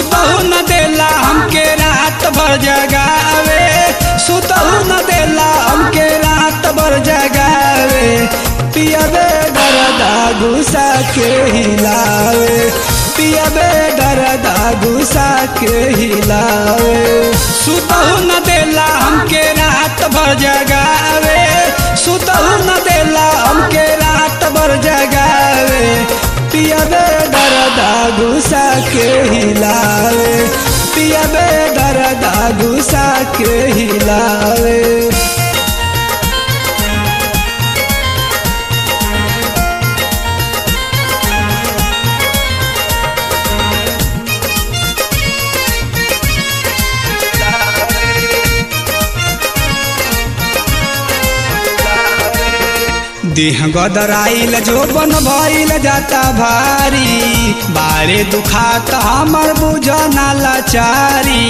सुतहु न देला हमके रात भर जगावे सुतहु न देला हमके रात भर जगावे पियबे दरदा गुस्सा के हिलावे पियबे दरदा गुस्सा के हिलावे सुतहु न देला हमके रात भर जगावे सुतहु न देला हमके रात भर जगावे पियबे दरदा गुस्सा के हिलावे पियबे दरदा गुस्सा के हिलावे देह गदराइल जो बन भइल जाता भारी बारे दुखात हमर बुझ ना लाचारी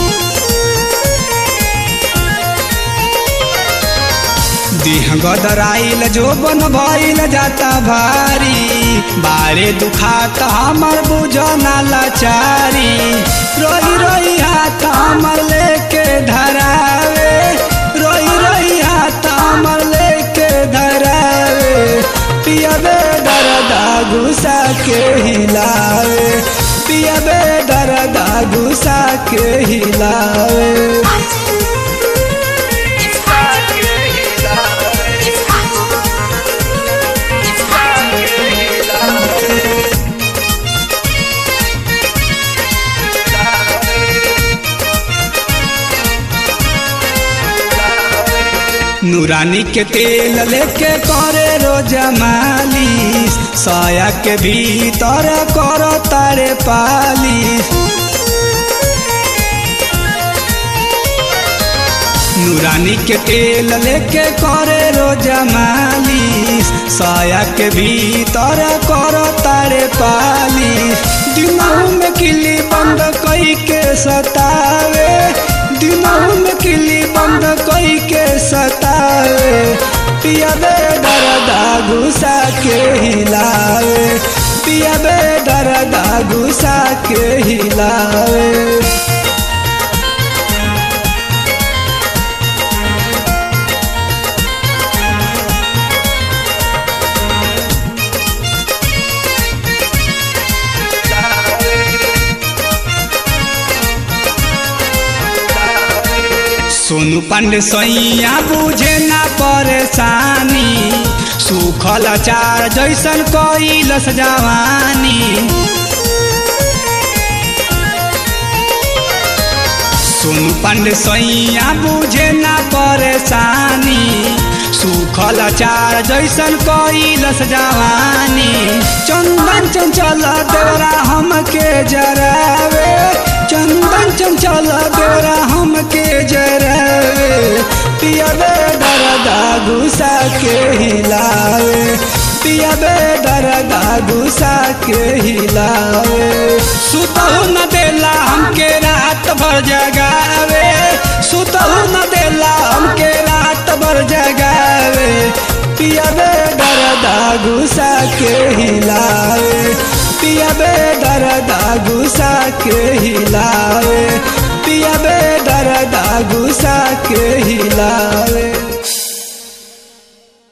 देह गदराइल जो बन भइल जाता भारी बारे दुखात हमर बुझ ना लाचारी रोई रोई हाथ हमर लेके धरावे रोई रोई हाथ हमर लेके धरावे पियबे दरदा गुस्सा के हिलावे पियबे दरदा गुस्सा के हिलावे It's hot. It's hot. It's hot. नूरानी के तेल लेके करे रोज मालिश साया के भीतर करो तारे पालिश नूरानी के तेल लेके करे रोज मालिश साया के भीतर करो तारे पालिश दिनों में किली बंद कई के सतावे दिनों में किली बंद कई के सतावे पियबे दरदा गुस्सा के हिलावे पियबे दरदा गुस्सा के हिलावे सोनू पांडे सैया बुझे ना परेशानी सुखल चार जैसन कैलस जवानी सोनू पांडे सैया बुझे ना परेशानी सुखल चार जैसन कैलस जवानी चंदन चंचल देवरा हमके जरावे चंदन चंचल देवरा हमके जरावे पियबे दरदा गुस्सा के हिलावे पियबे दरदा गुस्सा के हिलावे सुतहु न देला हमके रात भर जगावे सुतहु न देला हमके रात भर जगावे पियबे दरदा गुस्सा के हिलावे पियबे दरदा गुस्सा के हिलावे पियबे दरदा गुस्सा के हिलावे